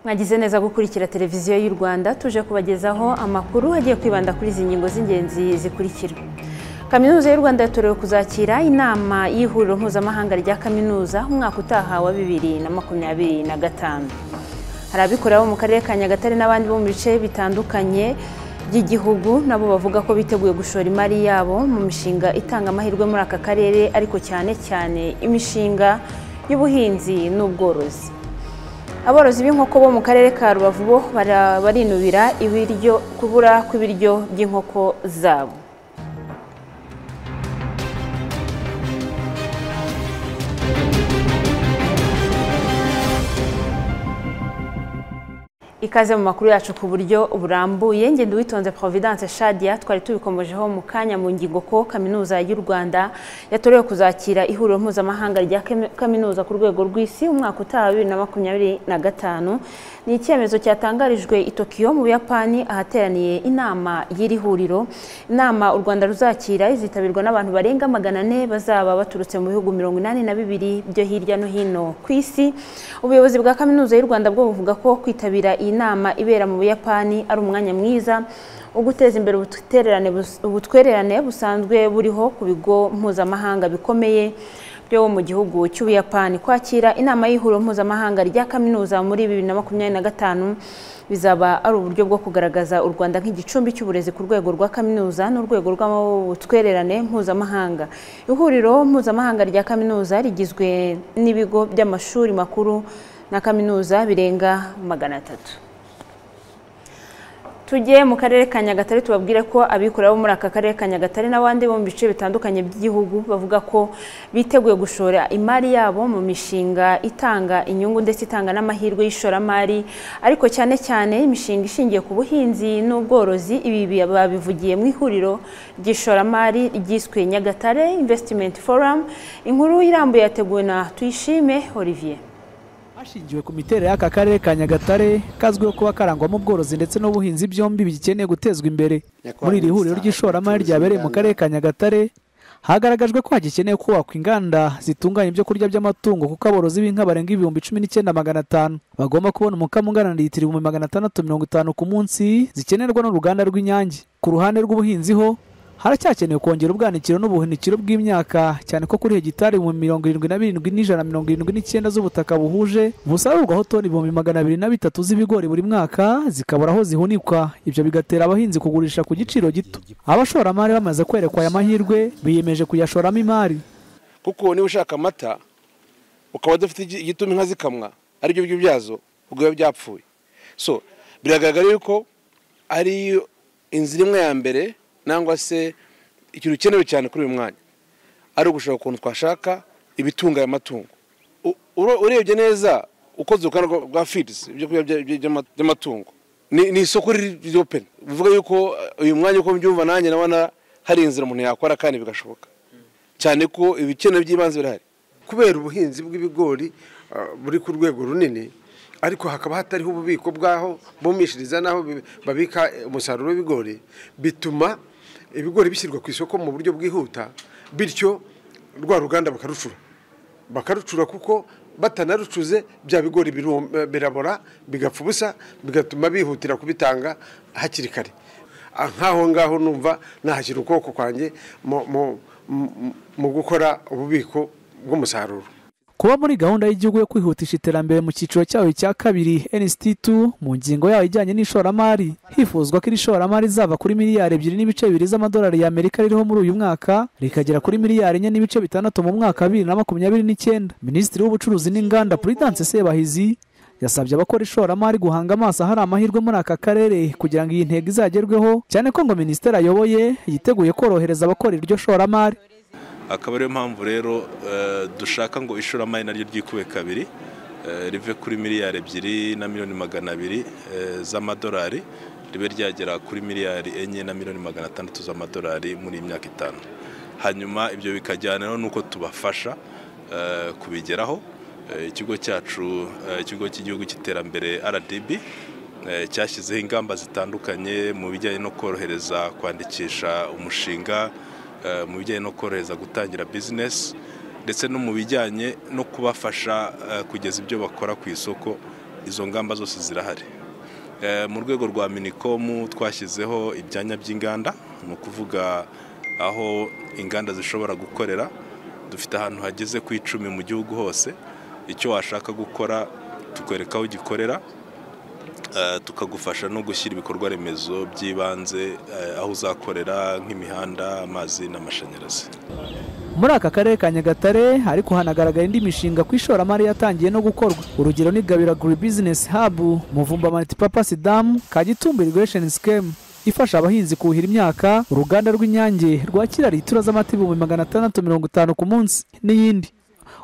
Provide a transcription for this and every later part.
mwagize neza gukurikira televiziyo y'u rwanda tuje kubagezaho amakuru agiye kwibanda kuri izi ngingo z'ingenzi zikurikira kaminuza y'u rwanda yatorewe kuzakira inama y'ihuriro mpuzamahanga rya kaminuza umwaka utaha wa bibiri na makumyabiri na gatanu hari abikorera bo mu karere ka nyagatare n'abandi bo mu bice bitandukanye by'igihugu nabo bavuga ko biteguye gushora imari yabo mu mishinga itanga amahirwe muri aka karere ariko cyane cyane imishinga y'ubuhinzi n'ubworozi aborozi b'inkoko bo mu karere ka rubavu bo barinubira ibiryo kubura kw'ibiryo by'inkoko zabo ikaze mu makuru yacu ku buryo burambuye ngende witonze providence shadia twari tubikomojeho mu kanya mu ngingo ko kaminuza y'u rwanda yatorewe kuzakira ihuriro mpuzamahanga rya kaminuza ku rwego rw'isi umwaka utaha bibiri na makumyabiri na gatanu ni icyemezo cyatangarijwe i tokiyo mu buyapani ahateraniye inama y'iri huriro inama u rwanda ruzakira izitabirwa n'abantu barenga magana ane bazaba baturutse mu bihugu mirongo inani na bibiri byo hirya no hino ku isi ubuyobozi bwa kaminuza y'u rwanda bwo buvuga ko kwitabira iyi nama ibera mu buyapani ari umwanya mwiza wo guteza imbere ubutwererane busanzwe buriho ku bigo mpuzamahanga bikomeye byo mu gihugu cy'ubuyapani kwakira inama y'ihuriro mpuzamahanga rya kaminuza muri bibiri na makumyabiri na gatanu bizaba ari uburyo bwo kugaragaza u rwanda nk'igicumbi cy'uburezi ku rwego rwa kaminuza n'urwego rw'ubutwererane mpuzamahanga ihuriro mpuzamahanga rya kaminuza rigizwe n'ibigo by'amashuri makuru na kaminuza birenga magana atatu tujye mu karere ka nyagatare tubabwire ko abikorera bo muri aka karere ka nyagatare n'abandi bo mu bice bitandukanye by'igihugu bavuga ko biteguye gushora imari yabo mu mishinga itanga inyungu ndetse itanga n'amahirwe y'ishoramari ariko cyane cyane imishinga ishingiye ku buhinzi n'ubworozi ibi babivugiye mu ihuriro ry'ishoramari ryiswe nyagatare Investment Forum inkuru irambuye yateguwe na tuyishime Olivier hashingiwe ku miterere y'aka karere ka nyagatare kazwiho kuba karangwamo ubworozi ndetse n'ubuhinzi byombi bigikeneye gutezwa imbere muri iri huriro ry'ishoramari ryabereye mu karere ka nyagatare hagaragajwe ko hagikeneye kubakwa inganda zitunganya ibyo kurya by'amatungo kuko aborozi b'inka barenga ibihumbi cumi n'icyenda magana atanu bagomba kubona umukamo ungana na litiro ibihumbi magana atandatu mirongo itanu ku munsi zikenerwa n'uruganda rw'inyange ku ruhande rw'ubuhinzi ho haracyakenewe kongera ubwanikiro n'ubuhunikiro bw'imyaka cyane ko kuri hegitari mu mirongo irindwi na birindwi n'ijana mirongo irindwi n'icyenda z'ubutaka buhuje busarurwaho toni ibihumbi magana abiri na bitatu z'ibigori buri mwaka zikabura aho zihunikwa ibyo bigatera abahinzi kugurisha ku giciro gito abashoramari bamaze kwerekwa aya mahirwe biyemeje kuyashoramo imari kuko niba ushaka amata ukaba udafite igituma inka zikamwa aribyo byo byazo ubwo biba byapfuye so biragaragara yuko ari inzira imwe ya mbere nangwa se ikintu ukenewe cyane kuri uyu mwanya ari ugushaka ukuntu twashaka ibitunga aya matungo urebye neza uko uruganda rwa fidizi ibyo kurya by'amatungo ni isoko riri openi bivuga yuko uyu mwanya uko mbyumva nanjye nabona hari inzira umuntu yakora kandi bigashoboka cyane ko ibikenewe by'ibanze birahari kubera ubuhinzi bw'ibigori buri ku rwego runini ariko hakaba hatariho ububiko bw'aho bumishiriza n'aho babika umusaruro w'ibigori bituma ibigori bishyirwa ku isoko mu buryo bwihuta bityo rwa ruganda bakarucura bakarucura kuko batanarucuze bya bigori birabora bigapfa ubusa bigatuma bihutira kubitanga hakiri kare nk'aho ngaho numva nahashyira ukuboko kwanjye mu gukora ububiko bw'umusaruro kuba muri gahunda y'igihugu yo kwihutisha iterambere mu cyiciro cyayo cya kabiri NST2 mu ngingo yayo ijyanye n'ishoramari hifuzwa ko iri shoramari rizava kuri miliyari ebyiri n'ibice bibiri z'amadolari y'Amerika ririho muri uyu mwaka rikagera kuri miliyari enye n'ibice bitandatu mu mwaka bibiri na makumyabiri n'icyenda minisitiri w'ubucuruzi n'inganda Prudence Sebahizi yasabye abakora ishoramari guhanga amaso ahari amahirwe muri aka karere kugira ngo iyi ntego izagerweho cyane ko ngo minisiteri ayoboye yiteguye korohereza abakora iryo shoramari akaba ariyo mpamvu rero dushaka ngo ishoramari naryo ryikube kabiri rive kuri miliyari ebyiri na miliyoni magana abiri z'amadolari ribe ryagera kuri miliyari enye na miliyoni magana atandatu z'amadolari muri iyi myaka itanu hanyuma ibyo bikajyana n'uko tubafasha kubigeraho ikigo cyacu ikigo cy'igihugu cy'iterambere rdb cyashyizeho ingamba zitandukanye mu bijyanye no korohereza kwandikisha umushinga mu bijyanye no korohereza gutangira bizinesi ndetse no mu bijyanye no kubafasha kugeza ibyo bakora ku isoko izo ngamba zose zirahari mu rwego rwa minikomu twashyizeho ibyanya by'inganda ni ukuvuga aho inganda zishobora gukorera dufite ahantu hageze ku icumi mu gihugu hose icyo washaka gukora tukwereka aho gikorera tukagufasha no gushyira ibikorwa remezo by'ibanze aho uzakorera nk'imihanda amazi n'amashanyarazi muri aka karere ka nyagatare ariko hanagaragara indi mishinga ku ishoramari yatangiye no gukorwa urugero ni gabira aguri bizinesi habu muvumba multipurpose damu kagitumbi iriguresheni sikemu ifasha abahinzi kuhira imyaka uruganda rw'inyange rwakira litiro z'amata ibihumbi magana atandatu mirongo itanu ku munsi n'iyindi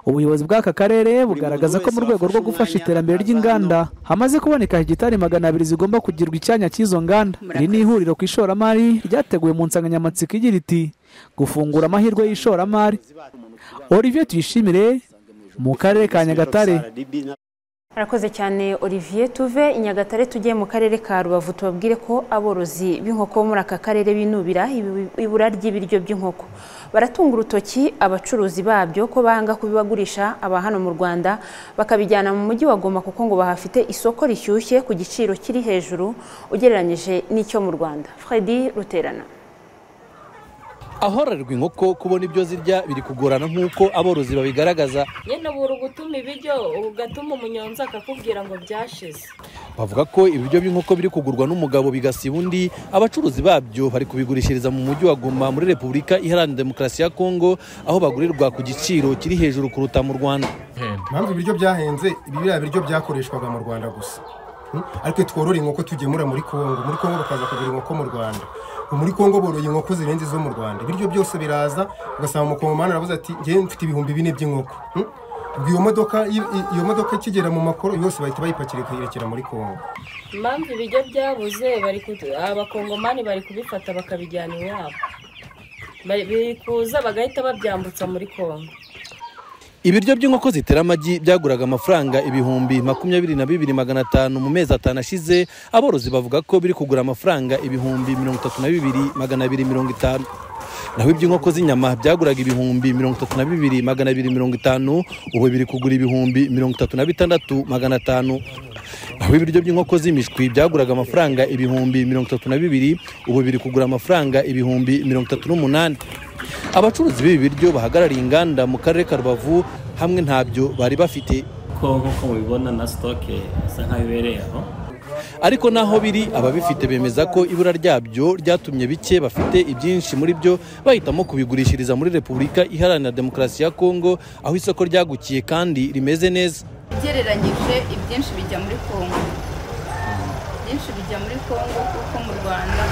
ubuyobozi bw'aka karere bugaragaza ko mu rwego rwo gufasha iterambere ry'inganda hamaze kuboneka hegitari magana abiri zigomba kugirwa icyanya cy'izo nganda iri ni ihuriro ku ishoramari ryateguwe mu nsanganyamatsiko igira iti gufungura amahirwe y'ishoramari olivier tuyishimire mu karere ka nyagatare arakoze cyane olivier tuve i nyagatare tugiye mu karere ka rubavu tubabwire ko aborozi b'inkoko bo muri aka karere binubira ibura ry'ibiryo by'inkoko baratunga urutoki abacuruzi babyo ko banga kubibagurisha aba hano mu rwanda bakabijyana mu mujyi wa goma kuko ngo bahafite isoko rishyushye ku giciro kiri hejuru ugereranyije n'icyo mu rwanda fredi ruterana ahororerwa inkoko kubona ibyo zirya biri kugorana nk'uko aborozi babigaragaza nyine buri gutuma ibiryo ugatuma umunyonzi akakubwira ngo byashize bavuga ko ibiryo by'inkoko biri kugurwa n'umugabo bigasiba undi abacuruzi babyo bari kubigurishiriza mu mujyi wa goma muri repubulika iharanira demokarasi ya kongo aho bagurirwa ku giciro kiri hejuru kuruta mu rwanda impamvu ibiryo byahenze ibi biriya biryo byakoreshwaga mu rwanda gusa ariko tworora inkoko tugemura muri kongo muri kongo bakaza kugura inkoko mu rwanda muri kongo boroye inkoko zirenze izo mu rwanda ibiryo byose biraza ugasanga umukomomani aravuze ati ngewe mfite ibihumbi bine by'inkoko iyo modoka iyo modoka ikigera mu makoro yose bahita bayipakira ikayerekera muri kongo impamvu ibiryo byabuze abakongomani bari kubifata bakabijyana iwabo biri kuza bagahita babyambutsa muri kongo ibiryo by'inkoko zitera amagi byaguraga amafaranga ibihumbi makumyabiri na bibiri magana atanu mu mezi atanu ashize aborozi bavuga ko biri kugura amafaranga ibihumbi mirongo itatu na bibiri magana abiri mirongo itanu naho iby'inkoko z'inyama byaguraga ibihumbi mirongo itatu na bibiri magana abiri mirongo itanu ubu biri kugura ibihumbi mirongo itatu na bitandatu magana atanu naho ibiryo by'inkoko z'imishwi byaguraga amafaranga ibihumbi mirongo itatu na bibiri ubu biri kugura amafaranga ibihumbi mirongo itatu n'umunani abacuruzi b'ibi biryo bahagarariye inganda mu karere ka rubavu hamwe ntabyo bari bafite ko nk'uko mubibona na sitoke isa nkaho ibereye aho ariko naho biri ababifite bemeza ko ibura ryabyo ryatumye bike bafite ibyinshi muri byo bahitamo kubigurishiriza muri repubulika iharanira demokarasi ya kongo aho isoko ryagukiye kandi rimeze neza ugereranyije ibyinshi bijya muri kongo byinshi bijya muri kongo kuko mu rwanda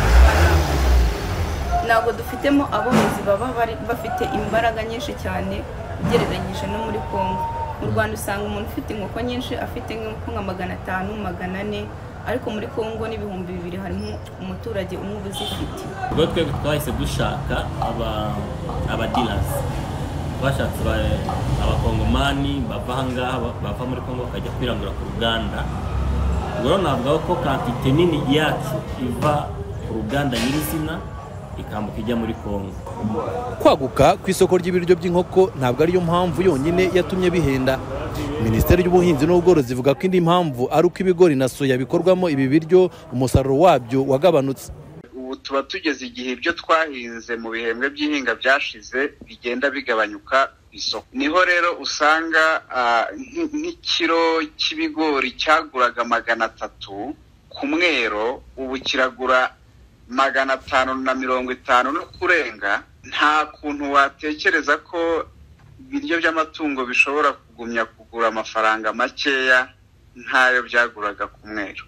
ntabwo dufitemo aborozi baba bafite imbaraga nyinshi cyane ugereranyije no muri kongo mu rwanda usanga umuntu ufite inkoko nyinshi afite nk'inkoko nka magana atanu magana ane ariko muri kongo n'ibihumbi bibiri harimo umuturage umwe uba uzifite ubwo twebwe twahise dushaka abadirasi bashatse abakongomani bava aha ngaha bava muri kongo bakajya kwirangura ku ruganda ubwo navuga ko kantite nini yacu iva ku ruganda nyirizina ikambuka ijya muri kongo kwaguka ku isoko ry'ibiryo by'inkoko ntabwo ariyo mpamvu yonyine yatumye bihenda minisiteri y'ubuhinzi n'ubworozi ivuga ko indi mpamvu ari uko ibigori na soya bikorwamo ibi biryo umusaruro wabyo wagabanutse ubu tuba tugeze igihe ibyo twahinze mu bihembwe by'ihinga byashize bigenda bigabanyuka ku isoko niho rero usanga nk'ikiro cy'ibigori cyaguraga magana atatu ku mwero ubu kiragura magana atanu na mirongo itanu no kurenga nta kuntu watekereza ko ibiryo by'amatungo bishobora kugumya kugura amafaranga makeya nk'ayo byaguraga ku mweru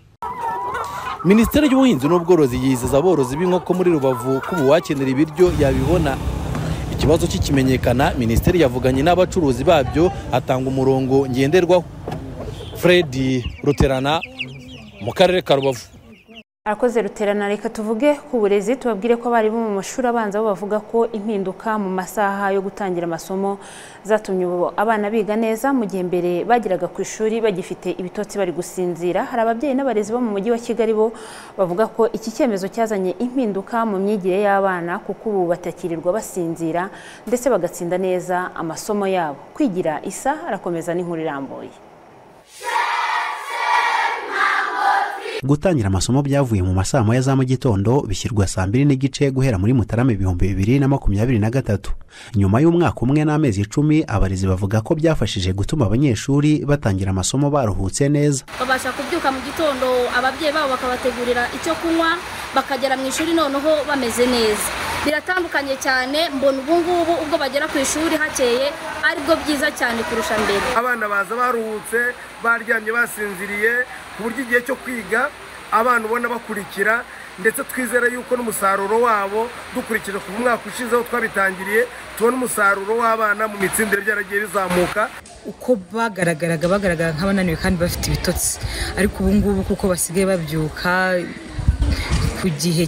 minisiteri y'ubuhinzi n'ubworozi yizeza aborozi b'inkoko muri rubavu ko ubu wakenera ibiryo yabibona ikibazo kikimenyekana minisiteri yavuganye n'abacuruzi babyo atanga umurongo ngenderwaho fredi ruterana mu karere ka rubavu arakoze ruterana reka tuvuge ku burezi tubabwire ko abarimu mu mashuri abanza bo bavuga ko impinduka mu masaha yo gutangira amasomo zatumye ubu abana biga neza mu gihe mbere bageraga ku ishuri bagifite ibitotsi bari gusinzira hari ababyeyi n'abarezi bo mu mujyi wa kigali bo bavuga ko iki cyemezo cyazanye impinduka mu myigire y'abana kuko ubu batakirirwa basinzira ndetse bagatsinda neza amasomo yabo kwigira isa arakomeza n'inkuru irambuye gutangira amasomo byavuye mu masaa moya za mu gitondo bishyirwa saa mbiri n'igice guhera muri mutarama ibihumbi bibiri na makumyabiri na gatatu nyuma y'umwaka umwe n'amezi icumi abarezi bavuga ko byafashije gutuma abanyeshuri batangira amasomo baruhutse neza babasha kubyuka mu gitondo ababyeyi babo bakabategurira icyo kunywa bakagera mu ishuri noneho bameze neza biratandukanye cyane mbona ubu ngubu ubwo bagera ku ishuri hakeye aribwo byiza cyane kurusha mbere abana baza baruhutse baryamye basinziriye ku buryo igihe cyo kwiga abana ubona bakurikira ndetse twizera yuko n'umusaruro wabo dukurikije ku mwaka ushizeho twabitangiriye tubona umusaruro w'abana mu mitsindire byaragiye bizamuka uko bagaragaraga bagaragara nk'abananiwe kandi bafite ibitotsi ariko ubu ngubu kuko basigaye babyuka ku gihe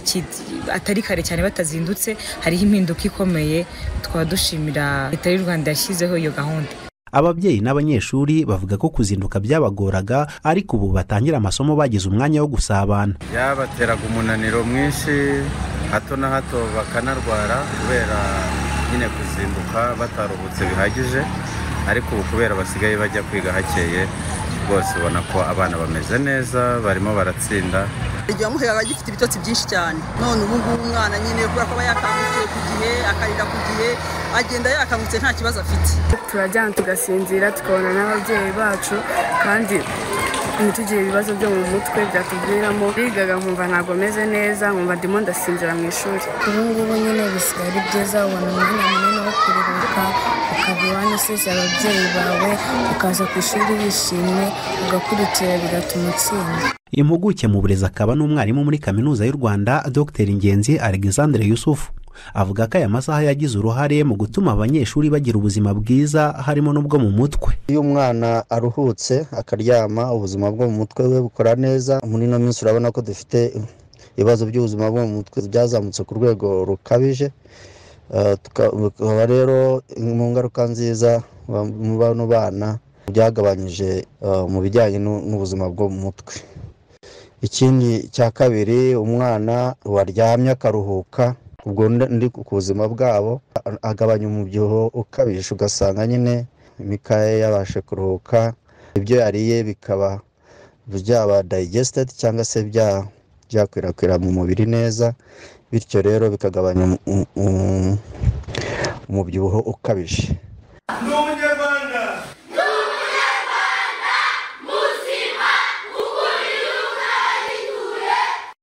atari kare cyane batazindutse hariho impinduka ikomeye tukaba dushimira leta y'u rwanda yashyizeho iyo gahunda ababyeyi n'abanyeshuri bavuga ko kuzinduka byabagoraga ariko ubu batangira amasomo bagize umwanya wo gusabana byabateraga umunaniro mwinshi hato na hato bakanarwara kubera nyine kuzinduka bataruhutse bihagije ariko ubu kubera basigaye bajya kwiga hakeye rwose ubona ko abana bameze neza barimo baratsinda igihe wamuhera aba agifite ibitotsi byinshi cyane none ubu ngubu umwana nyine kubera ko aba yakangutse ku gihe akarira ku gihe agenda yakangutse nta kibazo afite turaryama tugasinzira tukabona n'ababyeyi bacu kandi ntitugire ibibazo byo mu mutwe byatuviramo bigaga nkumva ntabwo meze neza nkumva ndimo ndasinzira mu ishuri ubu ngubu nyine bisigaye ari byiza ubona umwanya munini wo kuruhuka ukaba iwanyu usize ababyeyi bawe ukaza ku ishuri wishimye ugakurikira bigatuma utsinda impuguke mu burezi akaba n'umwarimu muri kaminuza y'u rwanda dr ingenzi alexandre yusufu avuga ko aya masaha yagize uruhare mu gutuma abanyeshuri bagira ubuzima bwiza harimo n'ubwo mu mutwe iyo umwana aruhutse akaryama ubuzima bwo mu mutwe we bukora neza muri ino minsi urabona ko dufite ibibazo by'ubuzima bwo mu mutwe byazamutse ku rwego rukabije tukaba rero mu ngaruka nziza mu bano bana byagabanyije mu bijyanye n'ubuzima bwo mu mutwe ikindi cya kabiri umwana waryamye akaruhuka ubwo ndi ku buzima bwabo agabanya umubyibuho ukabije ugasanga nyine imikaya yabashe kuruhuka ibyo yariye bikaba byaba dayigesitedi cyangwa se byakwirakwira mu mubiri neza bityo rero bikagabanya umubyibuho ukabije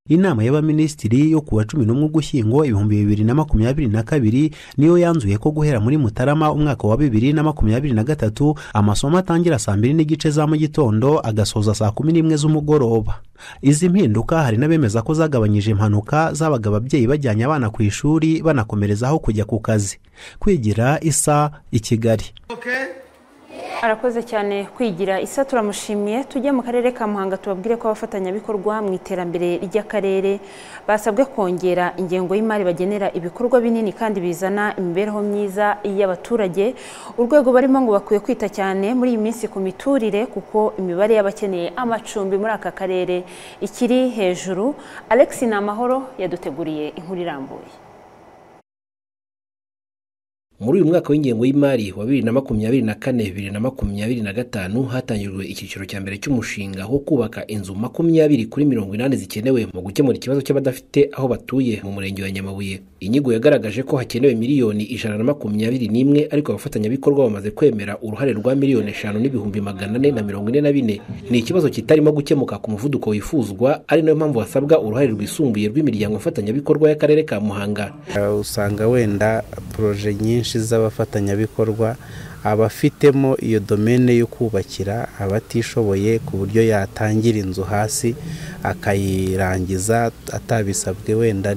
inama y'abaminisitiri yo ku wa cumi n'umwe ugushyingo ibihumbi bibiri na makumyabiri na kabiri niyo yanzuye ko guhera muri mutarama umwaka wa bibiri na makumyabiri na gatatu amasomo atangira saa mbiri n'igice za mu gitondo agasoza saa kumi n'imwe z'umugoroba izi mpinduka hari n'abemeza ko zagabanyije impanuka zabaga ababyeyi bajyanye abana ku ishuri banakomerezaho kujya ku kazi kwigira isa i kigali okay. arakoze cyane kwigira isa turamushimiye tujye mu karere ka muhanga tubabwire ko abafatanyabikorwa mu iterambere ry'akarere basabwe kongera ingengo y'imari bagenera ibikorwa binini kandi bizana imibereho myiza y'abaturage urwego barimo ngo bakwiye kwita cyane muri iyi minsi ku miturire kuko imibare y'abakeneye amacumbi muri aka karere ikiri hejuru alex ni amahoro yaduteguriye inkuru irambuye muri uyu mwaka w'ingengo y'imari wa bibiri na makumyabiri na kane bibiri na makumyabiri na gatanu hatangijwe icyiciro cya mbere cy'umushinga wo kubaka inzu makumyabiri kuri mirongo inani zikenewe mu gukemura ikibazo cy'abadafite aho batuye mu murenge wa nyamabuye inyigo yagaragaje ko hakenewe miliyoni ijana na makumyabiri n'imwe ariko abafatanyabikorwa bamaze kwemera uruhare rwa miliyoni eshanu n'ibihumbi magana ane na mirongo ine na bine ni ikibazo kitarimo gukemuka ku muvuduko wifuzwa ari nayo mpamvu hasabwa uruhare rwisumbuye rw'imiryango mfatanyabikorwa y'akarere ka muhanga usanga wenda poroje nyinshi z'abafatanyabikorwa abafitemo iyo domene yo kubakira abatishoboye ku buryo yatangira inzu hasi akayirangiza atabisabwe wenda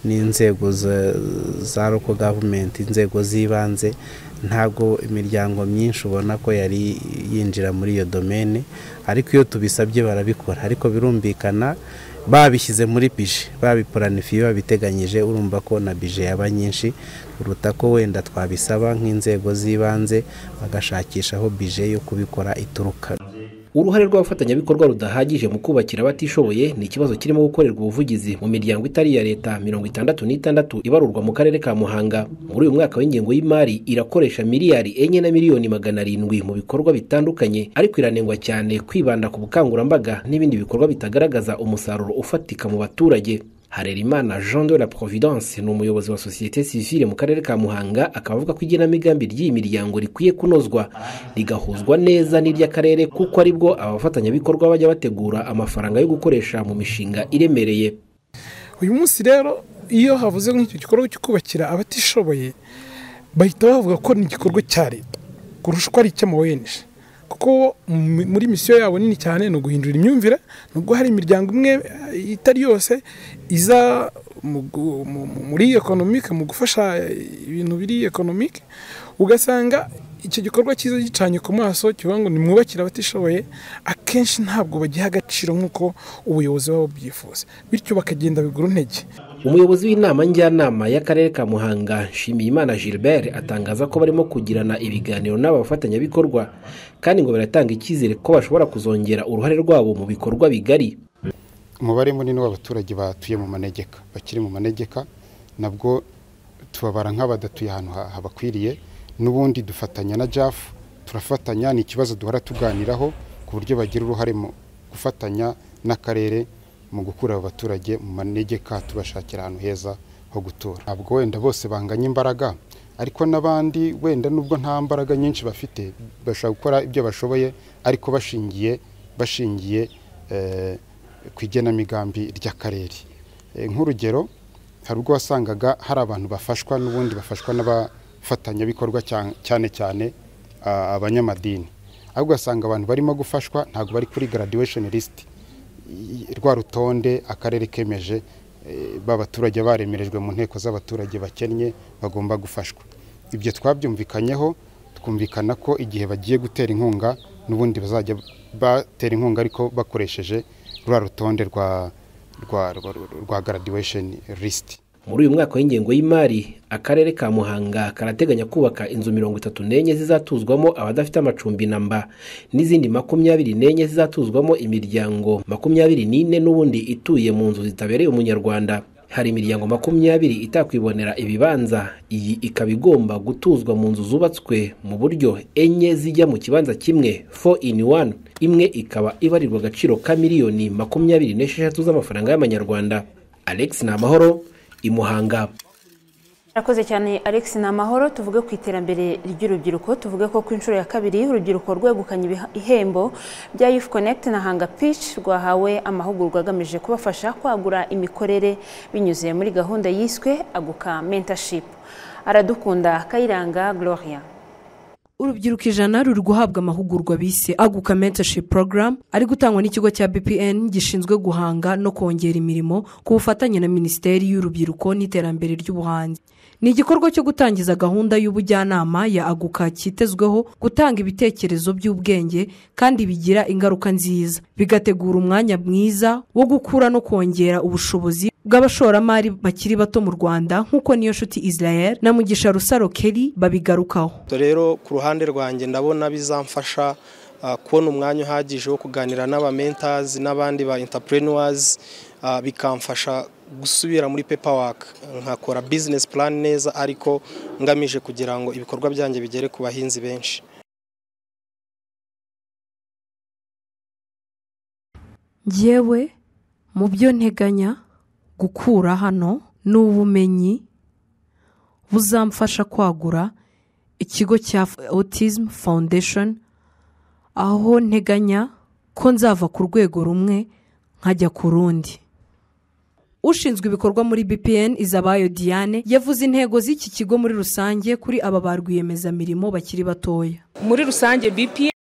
n'inzego za roko gavumenti inzego z'ibanze ntabwo imiryango myinshi ubona ko yari yinjira muri iyo domene ariko iyo tubisabye barabikora ariko birumvikana babishyize muri bije babipuranifiye babiteganyije urumva ko na bije yaba nyinshi uruta ko wenda twabisaba nk'inzego z'ibanze bagashakisha aho bije yo kubikora ituruka uruhare rw'abafatanyabikorwa rudahagije mu kubakira abatishoboye ni ikibazo kirimo gukorerwa ubuvugizi mu miryango itari iya leta mirongo itandatu n'itandatu ibarurwa mu karere ka muhanga muri uyu mwaka w'ingengo y'imari irakoresha miliyari enye na miliyoni magana arindwi mu bikorwa bitandukanye ariko iranengwa cyane kwibanda ku bukangurambaga n'ibindi bikorwa bitagaragaza umusaruro ufatika mu baturage harerimana jean de la providence ni umuyobozi wa sosiyete sivile mu karere ka muhanga akaba avuga ko igenamigambi ry'iyi miryango rikwiye kunozwa rigahuzwa neza n'iry'akarere kuko aribwo abafatanyabikorwa bajya bategura amafaranga yo gukoresha mu mishinga iremereye uyu munsi rero iyo havuze nk'icyo gikorwa cyo kubakira abatishoboye bahita bavuga ko ni igikorwa cya leta kurusha uko ari icy'amawenje kuko muri misiyo yabo nini cyane ni uguhindura imyumvire nubwo hari imiryango imwe itari yose iza muri ekonomike mu gufasha ibintu biri ekonomike ugasanga icyo gikorwa cyiza gicanye ku maso kivuga ngo nimwubakire abatishoboye akenshi ntabwo bagiha agaciro nk'uko ubuyobozi babo bwifuza bityo bakagenda bigura intege umuyobozi w'inama njyanama y'akarere ka muhanga nshimiyimana gilbert atangaza ko barimo kugirana ibiganiro n'aba bafatanyabikorwa kandi ngo baratanga icyizere ko bashobora kuzongera uruhare rwabo mu bikorwa bigari umubare munini w'abaturage batuye mu manegeka bakiri mu manegeka nabwo tubabara nk'abadatuye ahantu habakwiriye n'ubundi dufatanya na jafu turafatanya ni ikibazo duhora tuganiraho ku buryo bagira uruhare mu gufatanya n'akarere mu gukura abo baturage mu manegeka tubashakira ahantu heza ho gutura ntabwo wenda bose banganya imbaraga ariko n'abandi wenda nubwo nta mbaraga nyinshi bafite bashobora gukora ibyo bashoboye ariko bashingiye bashingiye ku igenamigambi ry'akarere nk'urugero hari ubwo wasangaga hari abantu bafashwa n'ubundi bafashwa n'abafatanyabikorwa cyane cyane abanyamadini ahubwo ugasanga abantu barimo gufashwa ntabwo bari kuri graduation list rwa rutonde akarere kemeje b'abaturage baremerejwe mu nteko z'abaturage bakennye bagomba gufashwa ibyo twabyumvikanyeho twumvikana ko igihe bagiye gutera inkunga n'ubundi bazajya batera inkunga ariko bakoresheje rwa rutonde rwa rwa graduation list muri uyu mwaka w'ingengo y'imari akarere ka muhanga karateganya kubaka inzu mirongo itatu n'enye zizatuzwamo abadafite amacumbi namba n'izindi makumyabiri n'enye zizatuzwamo imiryango makumyabiri n'ine n'ubundi ituye mu nzu zitabereye umunyarwanda hari imiryango makumyabiri itakwibonera ibibanza iyi ikaba igomba gutuzwa mu nzu zubatswe mu buryo enye zijya mu kibanza kimwe fo ini wani imwe ikaba ibarirwa agaciro ka miliyoni makumyabiri n'esheshatu z'amafaranga y'amanyarwanda alex ni amahoro imuhanga Murakoze cyane Alex ni amahoro tuvuge ku iterambere ry'urubyiruko tuvuge ko ku inshuro ya kabiri urubyiruko rwegukanye ibihembo bya Youth Connect na Hanga Pitch rwahawe amahugurwa agamije kubafasha kwagura imikorere binyuze muri gahunda yiswe aguka mentorship aradukunda Kayiranga Gloria urubyiruko ijana ruri guhabwa amahugurwa bise aguka mentorship program ari gutangwa n'ikigo cya bpn gishinzwe guhanga no kongera imirimo ku bufatanye na minisiteri y'urubyiruko n'iterambere ry'ubuhanzi ni igikorwa cyo gutangiza gahunda y'ubujyanama ya aguka cyitezweho gutanga ibitekerezo by'ubwenge kandi bigira ingaruka nziza bigategura umwanya mwiza wo gukura no kongera ubushobozi bw'abashoramari bakiri bato mu rwanda nk'uko niyo nshuti israel na mugisha rusaro keri babigarukaho rero ku ruhande rwanjye ndabona bizamfasha kubona umwanya uhagije wo kuganira n'abamentazi n'abandi ba intapureniwazi bikamfasha gusubira muri pepa waka nkakora bizinesi purani neza ariko ngamije kugira ngo ibikorwa byanjye bigere ku bahinzi benshi ngewe mu byo nteganya gukura hano ni ubumenyi buzamfasha kwagura ikigo cya autism foundation aho nteganya ko nzava ku rwego rumwe nkajya ku rundi ushinzwe ibikorwa muri bpn izabayo diane yavuze intego z'iki kigo muri rusange kuri aba ba rwiyemezamirimo bakiri batoya muri rusange bpn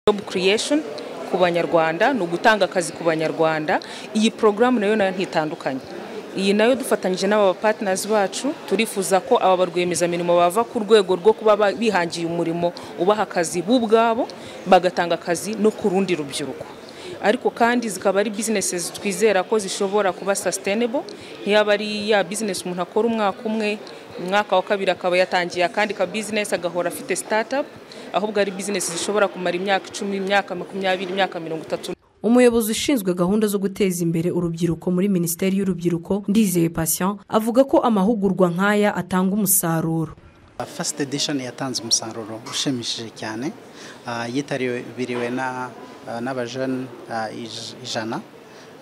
jobu kireyesheni ku banyarwanda ni ugutanga akazi ku banyarwanda iyi porogaramu nayo nayo ntitandukanye iyi nayo dufatanyije n'aba patinazi bacu turifuza ko aba barwiyemezamirimo bava ku rwego rwo kuba bihangiye umurimo ubaha akazi bo ubwabo bagatanga akazi no ku rundi rubyiruko ariko kandi zikaba ari bizinesi twizera ko zishobora kuba sustainable ntiyaba ari ya bizinesi umuntu akora umwaka umwe umwaka wa kabiri akaba yatangiye akandi ka bizinesi agahora afite sitatapu ahubwo ari bizinesi zishobora kumara imyaka icumi imyaka makumyabiri imyaka mirongo itatu umuyobozi ushinzwe gahunda zo guteza imbere urubyiruko muri minisiteri y'urubyiruko ndizeye patient avuga ko amahugurwa nk'aya atanga umusaruro fasite edishoni yatanze umusaruro ushimishije cyane yitabiriwe n'abajene ijana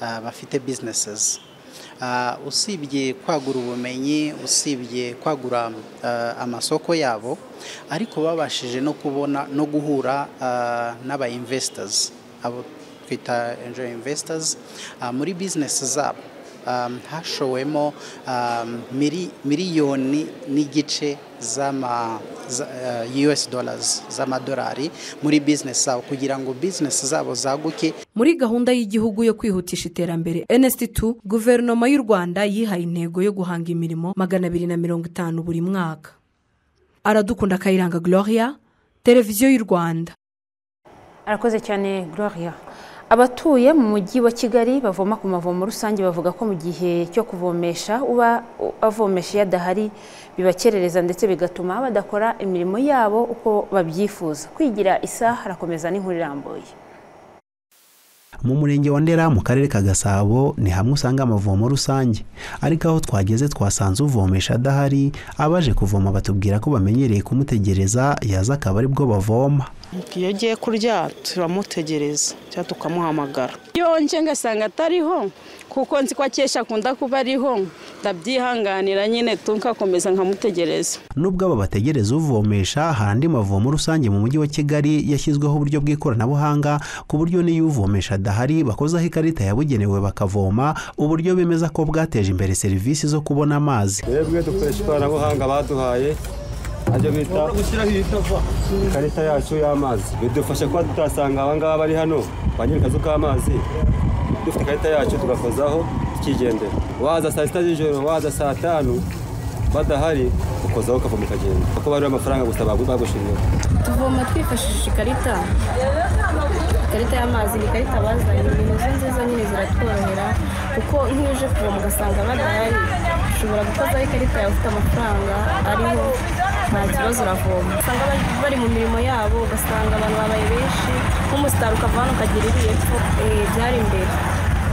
bafite bizinesizi usibye kwagura ubumenyi usibye kwagura amasoko yabo ariko babashije no kubona no guhura n'abayimvesitazi abo twita enjo imvesitazi muri bizinesi zabo hashowemo miliyoni n'igice z'ama us dollars z'amadolari muri bizinesi zabo kugira ngo bizinesi zabo zaguke muri gahunda y'igihugu yo kwihutisha iterambere nsd2 guverinoma y'u rwanda yihaye intego yo guhanga imirimo magana abiri na mirongo itanu buri mwaka aradukunda kayiranga gloria televiziyo y'u rwanda arakoze cyane gloria abatuye mu mujyi wa kigali bavoma ku mavomo rusange bavuga ko mu gihe cyo kuvomesha uba avomesha iyo adahari bibakerereza ndetse bigatuma badakora imirimo yabo uko babyifuza kwigira isaha harakomeza n'inkuru irambuye mu murenge wa ndera mu karere ka gasabo ni hamwe usanga amavomo rusange ariko aho twageze twasanze uvomesha adahari abaje kuvoma batubwira ko bamenyereye kumutegereza yaza akaba ari bwo bavoma iyo ugiye kurya turamutegereza cyangwa tukamuhamagara iyo nje ngasanga atariho kuko nzi ko akesha akunda kuba ariho ndabyihanganira nyine tukakomeza nkamutegereza nubwo aba bategereza uvomesha hari andi mavomo rusange mu mujyi wa kigali yashyizweho uburyo bw'ikoranabuhanga ku buryo n'iyo uvomesha adahari bakozaho ikarita yabugenewe bakavoma uburyo bemeza ko bwateje imbere serivisi zo kubona amazi twebwe dukoresha ikoranabuhanga baduhaye ajya bita ikarita yacu y'amazi bidufasha kuba tutasanga aba ngaba bari hano ba nyir'akazu k'amazi dufite ikarita yacu tugakozaho tukigendera waza saa sita z'ijoro waza saa tanu badahari ukozaho ukavoma ukagenda kuko bariho amafaranga gusa bagushiriye tuvoma twifashishije ikarita ikarita y'amazi ni ikarita bazanye ibintu izo nziza nyine ziratworohera kuko nk'iyo uje kuvoma ugasanga badahari ushobora gukozaho ikarita yawe ufite amafaranga ariho nta kibazo uravoma usanga bari mu mirimo yabo ugasanga abantu babaye benshi nk'umusitari ukava hano ukagera iri hepfo byari imbere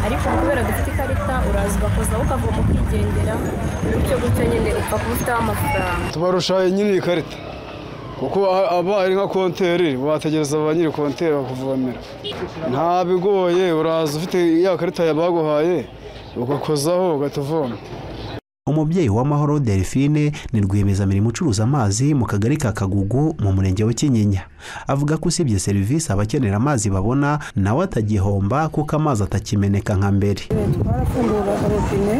ariko kubera dufite ikarita uraza ugakozaho ukavoma ukigendera gutyo gutyo nyine upfa kuba ufiteho amafaranga tubarushaye nyine iyi karita kuko aba ari nka konteri wategereza ba nyiri konteri bakuvomera ntabigoye uraza ufite ya karita baguhaye ugakozaho ugatuvoma umubyeyi w'amahoro delphine ni rwiyemezamirimo ucuruza amazi mu kagari ka kagugu mu murenge wa kinyinya avuga ko usibye serivisi abakenera amazi babona nawe atagihomba kuko amazi atakimeneka nka mbere twarafungura robine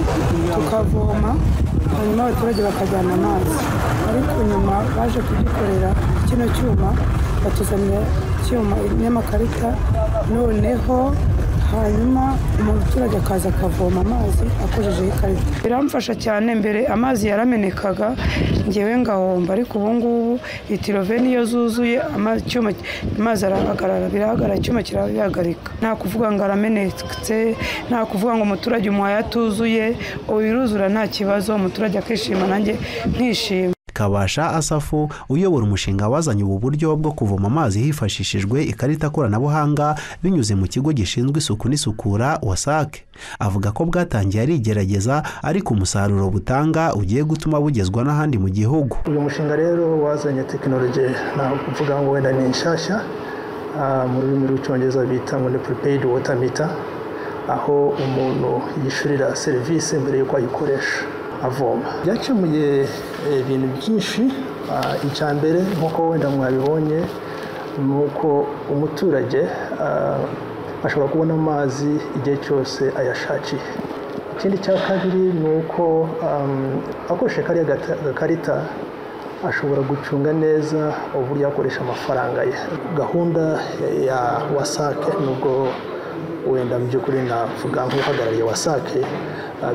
tukavoma hanyuma abaturage bakajyana amazi ariko nyuma baje kudukorera kino cyuma batuzanira icyuma n'amakarita noneho hanyuma umuturage akaza akavoma amazi akojejeho ikarita biramfasha cyane mbere amazi yaramenekaga ngewe ngahomba ariko ubu ngubu litiro veni iyo zuzuye amazi arahagarara birahagarara icyuma kirabihagarika nta kuvuga ngo aramenetse nta kuvuga ngo umuturage umuhaye atuzuye wiruzura nta kibazo umuturage akishima nanjye nkishima kabasha asafu uyobora umushinga wazanye ubu buryo bwo kuvoma amazi hifashishijwe ikarita koranabuhanga binyuze mu kigo gishinzwe isuku n'isukura wasake avuga ko bwatangiye ari igerageza ariko umusaruro butanga ugiye gutuma bugezwa n'ahandi mu gihugu uyu mushinga rero wazanye tekinoloji ntabwo uvuga ngo wenda ni nshyashya mu rurimi rw'icyongereza bita ngo ni puripeyidi wota mita aho umuntu yishyurira serivisi mbere y'uko ayikoresha avoma byakemuye ibintu byinshi icya mbere nk'uko wenda mwabibonye ni uko umuturage ashobora kubona amazi igihe cyose ayashakiye ikindi cya kabiri ni uko akoresheje kariya gakarita ashobora gucunga neza uburyo yakoresha amafaranga ye gahunda ya wasake nubwo wenda mu by'ukuri navuga nk'uhagarariye wasake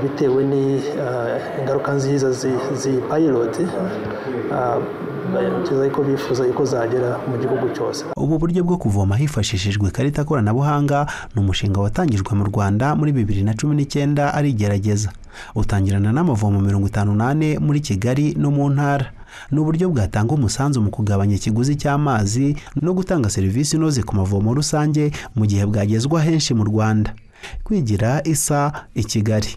bitewe n'ingaruka nziza z'iyi payiroti bageza ko bifuza ko zagera mu gihugu cyose ubu buryo bwo kuvoma hifashishijwe ikarita koranabuhanga ni umushinga watangijwe mu rwanda muri bibiri na cumi n'icyenda ari igerageza utangirana n'amavomo mirongo itanu n'ane muri kigali no mu ntara ni uburyo bwatanga umusanzu mu kugabanya ikiguzi cy'amazi no gutanga serivisi inoze ku mavomo rusange mu gihe bwagezwa henshi mu rwanda kwigira isa i kigali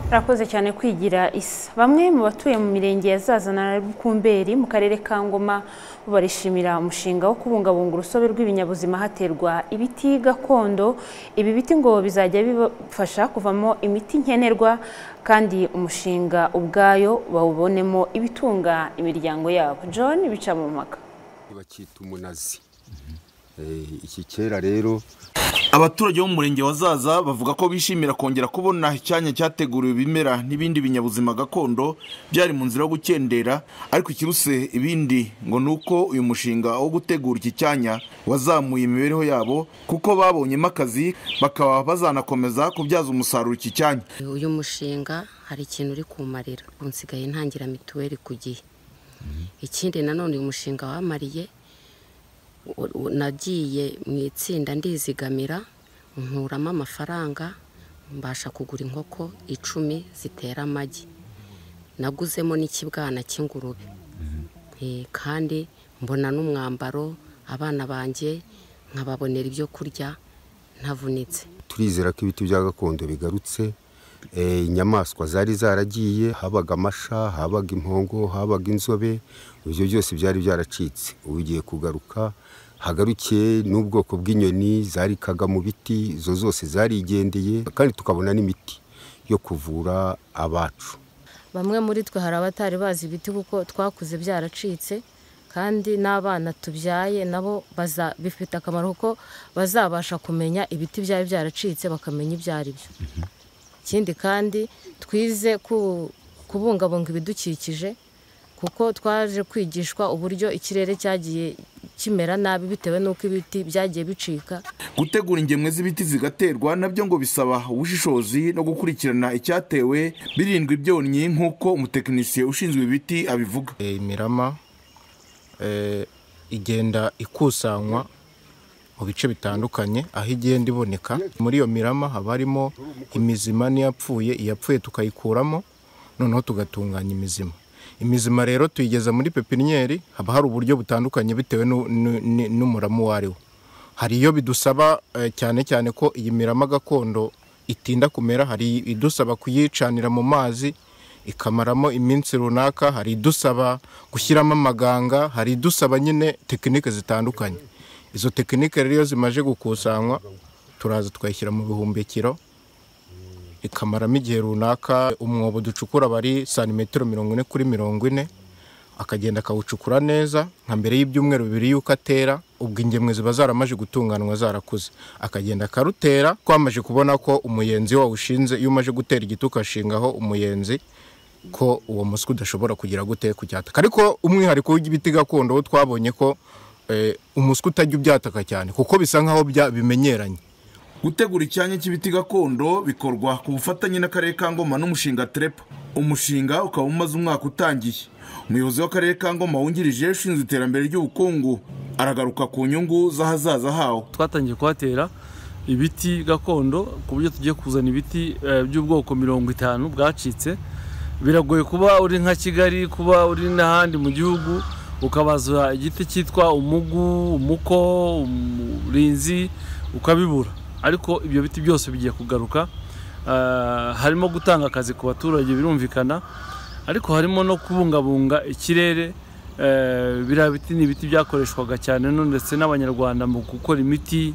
Rakoze cyane kwigira isa bamwe mu batuye mu mirenge ya zazana na rukumberi mu karere ka ngoma barishimira umushinga wo kubungabunga urusobe rw'ibinyabuzima haterwa ibiti gakondo ibi biti ngo bizajya bibafasha kuvamo imiti nkenerwa kandi umushinga ubwayo bawubonemo ibitunga imiryango yabo john bica mu mpaka bakita umunazi iki kera rero abaturage bo mu murenge wa zaza bavuga ko bishimira kongera kubona icyanya cyateguriwe ibimera n'ibindi binyabuzima gakondo byari mu nzira yo gukendera ariko ikiruse ibindi ngo ni uko uyu mushinga wo gutegura iki cyanya wazamuye imibereho yabo kuko babonyemo akazi bakaba bazanakomeza kubyaza umusaruro iki cyanya uyu mushinga hari ikintu uri kumarira unsigaye ntangira mituweli ku gihe ikindi nanone uyu mushinga wamariye nagiye mu itsinda ndizigamira nkuramo amafaranga mbasha kugura inkoko icumi zitera amagi naguzemo n'ikibwana cy'ingurube kandi mbona n'umwambaro abana banjye nkababonera ibyo kurya ntavunitse turizera ko ibiti bya gakondo bigarutse inyamaswa zari zaragiye habaga amasha habaga impongo habaga inzobe ibyo byose byari byaracitse ubu ugiye kugaruka hagarukiye n'ubwoko bw'inyoni zarikaga mu biti izo zose zarigendeye kandi tukabona n'imiti yo kuvura abacu bamwe muri twe hari abatari bazi ibiti kuko twakuze byaracitse kandi n'abana tubyaye nabo bifite akamaro kuko bazabasha kumenya ibiti byari byaracitse bakamenya ibyo ari byo ikindi kandi twize kubungabunga ibidukikije kuko twaje kwigishwa uburyo ikirere cyagiye kimera nabi bitewe n'uko ibiti byagiye bicika gutegura ingemwe z'ibiti zigaterwa nabyo ngo bisaba ubushishozi no gukurikirana icyatewe birindwa ibyonnyi nk'uko umutekinisiye ushinzwe ibiti abivuga imirama igenda ikusanywa mu bice bitandukanye aho igenda iboneka muri iyo mirama haba harimo imizima n'iyapfuye iyapfuye tukayikuramo noneho tugatunganya imizima imizima rero tuyigeza muri pepiniyeri haba hari uburyo butandukanye bitewe n'umurama uwo ari wo hari iyo bidusaba cyane cyane ko iyi mirama gakondo itinda kumera hari idusaba kuyicanira mu mazi ikamaramo iminsi runaka hari idusaba gushyiramo amaganga hari idusaba nyine tekinike zitandukanye izo tekinike rero iyo zimaze gukusanywa turaza tukayishyira mu bihumbikiro ikamaramo igihe runaka umwobo ducukura aba ari santimetero mirongo ine kuri mirongo ine akagenda akawucukura neza nka mbere y'ibyumweru bibiri y'uko atera ubwo ingemwe ziba zaramaze gutunganywa zarakuze akagenda akarutera twamaze kubona ko umuyenzi wawushinze iyo umaze gutera igiti ugashingaho umuyenzi ko uwo muswi udashobora kugira gute kucyataka ariko umwihariko w'ibiti gakondo wo twabonye ko umuswi utajya ubyataka cyane kuko bisa nk'aho bimenyeranye gutegura icyanya cy'ibiti gakondo bikorwa ku bufatanye n'akarere ka ngoma n'umushinga terepa umushinga ukaba umaze umwaka utangiye umuyobozi w'akarere ka ngoma wungirije ushinzwe iterambere ry'ubukungu aragaruka ku nyungu z'ahazaza hawo twatangiye kuhatera ibiti gakondo ku buryo tugiye kuzana ibiti by'ubwoko mirongo itanu bwacitse biragoye kuba uri nka kigali kuba uri n'ahandi mu gihugu ukabaza igiti cyitwa umugu umuko umurinzi ukabibura ariko ibyo biti byose bigiye kugaruka harimo gutanga akazi ku baturage birumvikana ariko harimo no kubungabunga ikirere biriya biti ni ibiti byakoreshwaga cyane ndetse n'abanyarwanda mu gukora imiti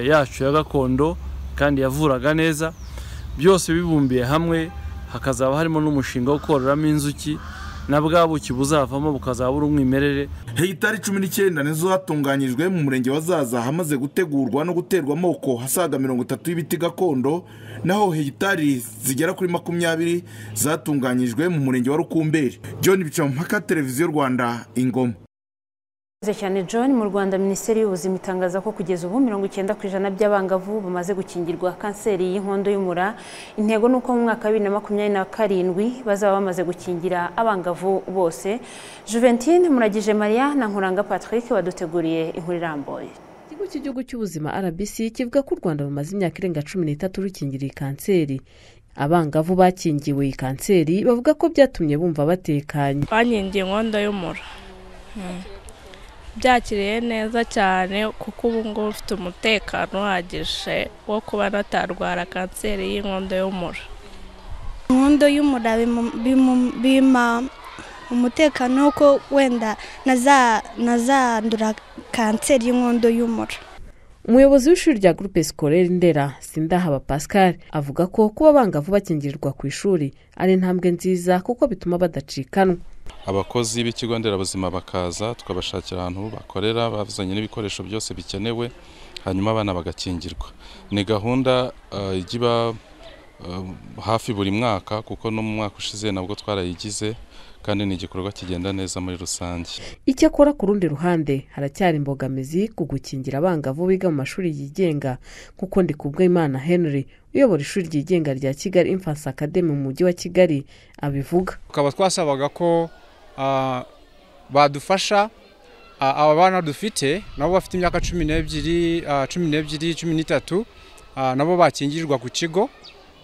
yacu ya gakondo kandi yavuraga neza byose bibumbiye hamwe hakazaba harimo n'umushinga wo kororamo inzuki na bwa buki buzavamo bukazabura umwimerere hegitari cumi n'icyenda nizo zatunganyijwe mu murenge wa zaza hamaze gutegurwa no guterwa amoko hasaga mirongo itatu y'ibiti gakondo naho hegitari zigera kuri makumyabiri zatunganyijwe mu murenge wa rukumberi john bicamumpaka televiziyo rwanda ingoma cyane John mu Rwanda Minisiteri y'Ubuzima itangaza ko kugeza ubu mirongo icyenda ku ijana by'abangavu bamaze gukingirwa kanseri y'inkondo y'umura intego ni uko mu mwaka wa bibiri na makumyabiri na karindwi bazaba bamaze gukingira abangavu bose Juventine Muragije Maria na Nkuranga Patrick baduteguriye inkuru irambuye ikigo cy'igihugu cy'ubuzima RBC kivuga ko u Rwanda rumaze imyaka irenga cumi n'itatu rukingira iyi kanseri abangavu bakingiwe iyi kanseri bavuga ko byatumye bumva batekanye bankingiye inkondo y'umura byakiriye neza cyane kuko ubu ngubu ufite umutekano uhagije wo kuba natarwara kanseri y'inkondo y'umura inkondo y'umura bima umutekano ko wenda nazandura kanseri y'inkondo y'umura umuyobozi w'ishuri rya gurupe sikorere ndera sindahaba pascal avuga ko kuba abangavu bakingirirwa ku ishuri ari intambwe nziza kuko bituma badacikanwa abakozi b'ikigo nderabuzima bakaza tukabashakira ahantu bakorera bazanye n'ibikoresho byose bikenewe hanyuma abana bagakingirwa ni gahunda ijya iba hafi buri mwaka kuko no mu mwaka ushize nabwo twarayigize kandi ni igikorwa kigenda neza muri rusange icyakora ku rundi ruhande haracyari imbogamizi ku gukingira abangavu biga mu mashuri yigenga kuko ndi kubwimana henry uyobora ishuri ryigenga rya kigali infansi akademi mu mujyi wa kigali abivuga tukaba twasabaga ko badufasha aba bana dufite nabo bafite imyaka cumi n'ebyiri cumi n'ebyiri cumi n'itatu nabo bakingirwa ku kigo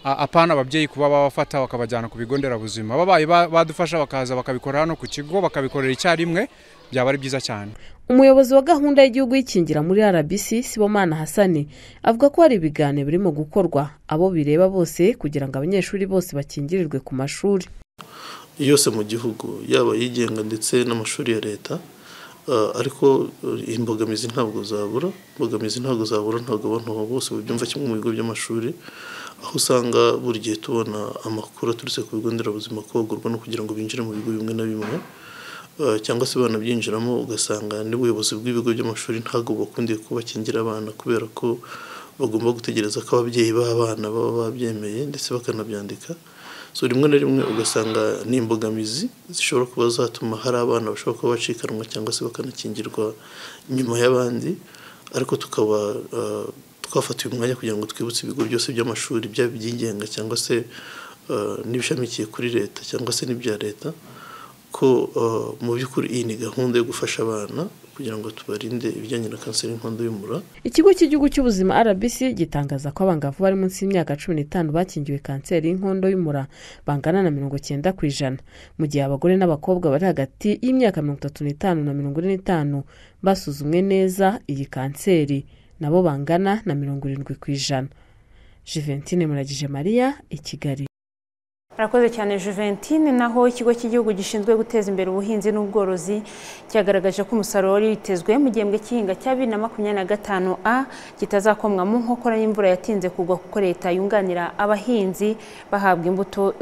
apana ababyeyi kuba babafata bakabajyana ku bigo nderabuzima babaye badufasha bakaza bakabikora hano ku kigo bakabikorera icyarimwe byaba ari byiza cyane umuyobozi wa gahunda y'igihugu y'ikingira muri rbc sibomana hasani avuga ko hari ibiganiro birimo gukorwa abo bireba bose kugira ngo abanyeshuri bose bakingirirwe ku mashuri yose mu gihugu yaba yigenga ndetse n'amashuri ya leta ariko imbogamizi ntabwo zabura imbogamizi ntabwo zabura ntabwo abantu bose babyumva kimwe mu bigo by'amashuri aho usanga buri gihe tubona amakuru aturutse ku bigo nderabuzima kogurwa no kugira ngo binjire mu bigo bimwe na bimwe cyangwa se banabyinjiramo ugasanga n'ubuyobozi bw'ibigo by'amashuri ntabwo bakundiye kubakingira abana kubera ko bagomba gutegereza ko ababyeyi b'abana baba babyemeye ndetse bakanabyandika so rimwe na rimwe ugasanga ni imbogamizi zishobora kuba zatuma hari abana bashobora kuba bacikanwa cyangwa se bakanakingirwa nyuma y'abandi ariko tukaba twafatiye umwanya kugira ngo twibutse ibigo byose by'amashuri byaba ibyigenga cyangwa se n'ibishamikiye kuri leta cyangwa se n'ibya leta ko mu by'ukuri iyi ni gahunda yo gufasha abana kugira ngo tubarinde ibijyanye na kanseri y'inkondo y'umura ikigo cy'igihugu cy'ubuzima rbc gitangaza ko abangavu bari munsi y'imyaka cumi n'itanu bakingiwe kanseri y'inkondo y'umura bangana na mirongo icyenda ku ijana mu gihe abagore n'abakobwa bari hagati y'imyaka mirongo itatu n'itanu na mirongo ine n'itanu basuzumwe neza iyi kanseri nabo bangana na mirongo irindwi ku ijana juventine muragije mariya i kigali arakoze cyane Juventine naho ikigo cy'igihugu gishinzwe guteza imbere ubuhinzi n'ubworozi cyagaragaje ko umusaruro wari witezwe mu gihembwe cy'ihinga cya bibiri na makumyabiri na gatanu a kitazakomwamo nkokora y'imvura yatinze kugwa kuko leta yunganira abahinzi bahabwa imbuto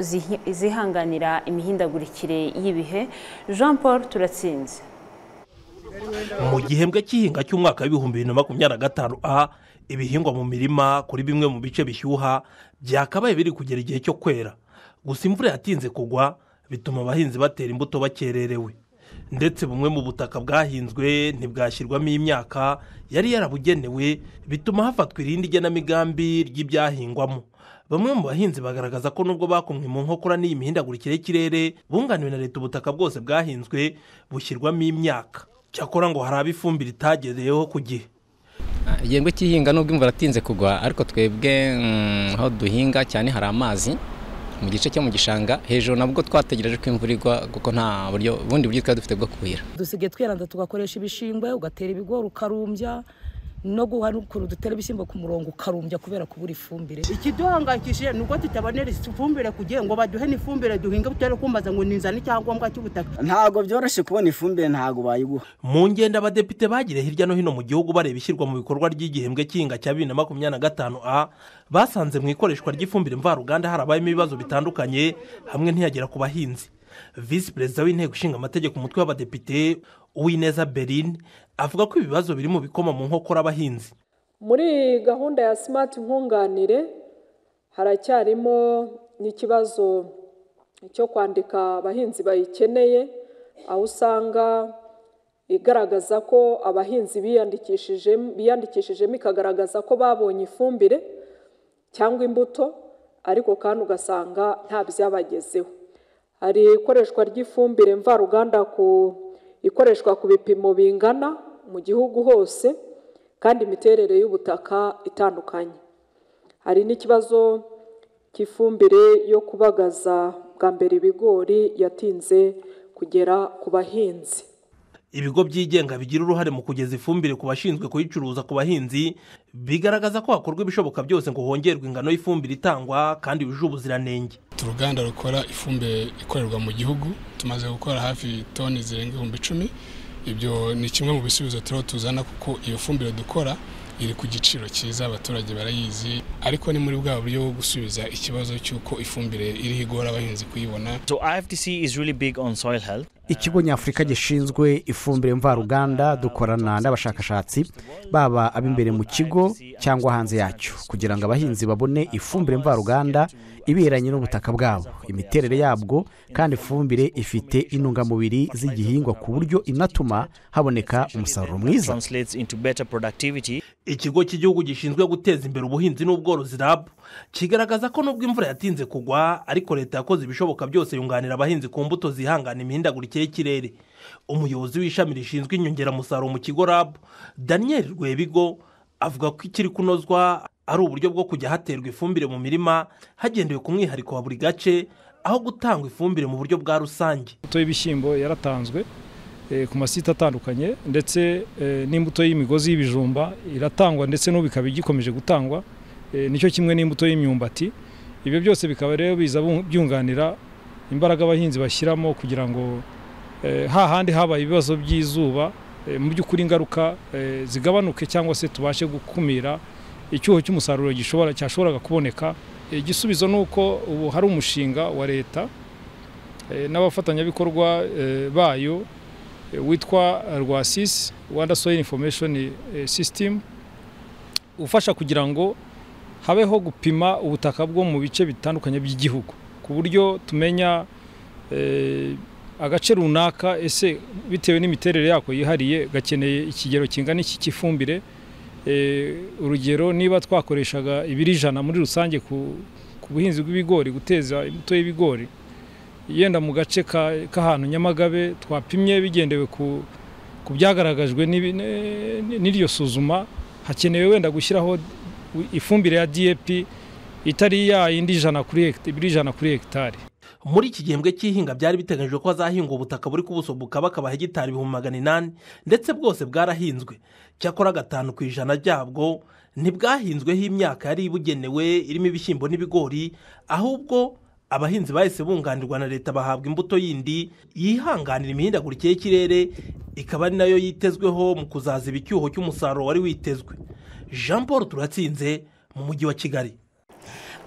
zihanganira imihindagurikire y'ibihe jean paul turatsinze mu gihembwe cy'ihinga cy'umwaka w'ibihumbi bibiri na makumyabiri na gatanu a ibihingwa mu mirima kuri bimwe mu bice bishyuha byakabaye biri kugera igihe cyo kwera gusa imvura yatinze kugwa bituma abahinzi batera imbuto bakererewe ndetse bumwe mu butaka bwahinzwe ntibwashyirwamo imyaka yari yarabugenewe bituma hafatwa irindi igenamigambi ry'ibyahingwamo bamwe mu bahinzi bagaragaza ko nubwo bakomwe mu nkokora n'iyi mihindagurikire y'ikirere bunganiwe na leta ubutaka bwose bwahinzwe bushyirwamo imyaka cyakora ngo hari abifumbire itagezeho ku gihe igihembwe cy'ihinga nubwo imvura atinze kugwa ariko twebwe aho duhinga cyane hari amazi mu gice cyo mu gishanga hejuru nabwo twategereje ko imvura igwa kuko nta buryo bundi buryo twari dufite bwo kuhira dusigaye twiranza tugakoresha ibishingwe ugatera ibigori ukarumbya no guhanukura dutera ibishyimbo ku murongo ukarumbya kubera kubura ifumbire ikiduhangayikishije ni uko tutabonera ifumbire ku gihe ngo baduhe n'ifumbire duhinge tutari kumbaza ngo ni inzara icyangombwa cy'ubutaka ntabwo byoroshye kubona ifumbire ntabwo bayiguha mu ngendo abadepite bagire hirya no hino mu gihugu bareba ishyirwa mu bikorwa ry'igihembwe cy'ihinga cya bibiri na makumyabiri na gatanu a basanze mu ikoreshwa ry'ifumbire mvaruganda harabayemo ibibazo bitandukanye hamwe ntiyagera ku bahinzi visi perezida w'inteko ishinga amategeko umutwe w'abadepite uwineza berine avuga ko ibibazo biri mu bikoma mu nkokora abahinzi muri gahunda ya simati nkunganire haracyarimo n'ikibazo cyo kwandika abahinzi bayikeneye aho usanga igaragaza ko abahinzi biyandikishijemo biyandikishijemo ikagaragaza ko babonye ifumbire cyangwa imbuto ariko kandi ugasanga nta byabagezeho hari ikoreshwa ry'ifumbire mvaruganda ku ikoreshwa ku bipimo bingana mu gihugu hose kandi imiterere y'ubutaka itandukanye hari n'ikibazo cy'ifumbire yo kubagaza bwa mbere ibigori yatinze kugera ku bahinzi ibigo byigenga bigira uruhare mu kugeza ifumbire ku bashinzwe kuyicuruza ku bahinzi bigaragaza ko hakorwa ibishoboka byose ngo hongerwe ingano y'ifumbire itangwa kandi yujuje ubuziranenge uruganda rukora ifumbire ikorerwa mu gihugu tumaze gukora hafi toni zirenga ibihumbi icumi ibyo ni kimwe mu bisubizo turiho tuzana kuko iyo fumbire dukora iri ku giciro cyiza abaturage barayizi ariko ni muri bwa buryo bwo gusubiza ikibazo cy'uko ifumbire iriho igora abahinzi kuyibona ikigo nyafurika gishinzwe ifumbire mvaruganda dukorana n'abashakashatsi baba ab'imbere mu kigo cyangwa hanze yacyo kugira ngo abahinzi babone ifumbire mvaruganda iberanye n'ubutaka bwabo imiterere yabwo kandi ifumbire ifite intungamubiri z'igihingwa ku buryo inatuma haboneka umusaruro mwiza ikigo cy'igihugu gishinzwe guteza imbere ubuhinzi n'ubworozi rabu kigaragaza ko nubwo imvura yatinze kugwa ariko leta yakoze ibishoboka byose yunganira abahinzi ku mbuto zihangana imihindagurikire y'ikirere umuyobozi w'ishami rishinzwe inyongeramusaruro mu kigo rabu daniel rwebigo avuga ko ikiri kunozwa ari uburyo bwo kujya haterwa ifumbire mu mirima hagendewe ku mwihariko wa buri gace aho gutangwa ifumbire mu buryo bwa rusange imbuto y'ibishyimbo yaratanzwe ku masite atandukanye ndetse n'imbuto y'imigozi y'ibijumba iratangwa ndetse n'ubu ikaba igikomeje gutangwa nicyo kimwe n'imbuto y'imyumbati ibyo byose bikaba rero biza byunganira imbaraga abahinzi bashyiramo kugira ngo hahandi habaye ibibazo by'izuba mu by'ukuri ingaruka zigabanuke cyangwa se tubashe gukumira icyuho cy'umusaruro gishobora cyashoboraga kuboneka igisubizo ni uko ubu hari umushinga wa leta n'abafatanyabikorwa bayo witwa rwasisi rwanda soil information system ufasha kugira ngo habeho gupima ubutaka bwo mu bice bitandukanye by'igihugu ku buryo tumenya agace runaka ese bitewe n'imiterere yako yihariye gakeneye ikigero kingana iki cy'ifumbire urugero niba twakoreshaga ibiri ijana muri rusange ku buhinzi bw'ibigori guteza imbuto y'ibigori yenda mu gace k'ahantu nyamagabe twapimye bigendewe ku byagaragajwe n'iryo suzuma hakenewe wenda gushyiraho ifumbire ya dp itari ya yindi ijana kuri hegitari muri iki gihembwe cy'ihinga byari biteganyijwe ko hazahingwa ubutaka buri ku buso bukaba akaba hegitari ibihumbi magana inani ndetse bwose bwarahinzwe cyakora gatanu ku ijana ryabwo ntibwahinzweho imyaka yari ibugenewe irimo ibishyimbo n'ibigori ahubwo abahinzi bahise bunganirwa na leta bahabwa imbuto yindi yihanganira imihindagurikire y'ikirere ikaba ari nayo yitezweho mu kuzaziba icyuho cy'umusaruro wari witezwe jean paul turatsinze mu mujyi wa kigali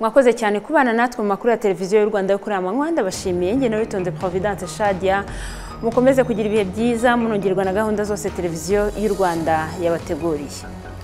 mwakoze cyane kubana natwe mu makuru ya televiziyo y'u rwanda yo kuri aya manywa ndabashimiye ngewe witonze providence shadia mukomeze kugira ibihe byiza munongerwa na gahunda zose televiziyo y'u rwanda yabateguriye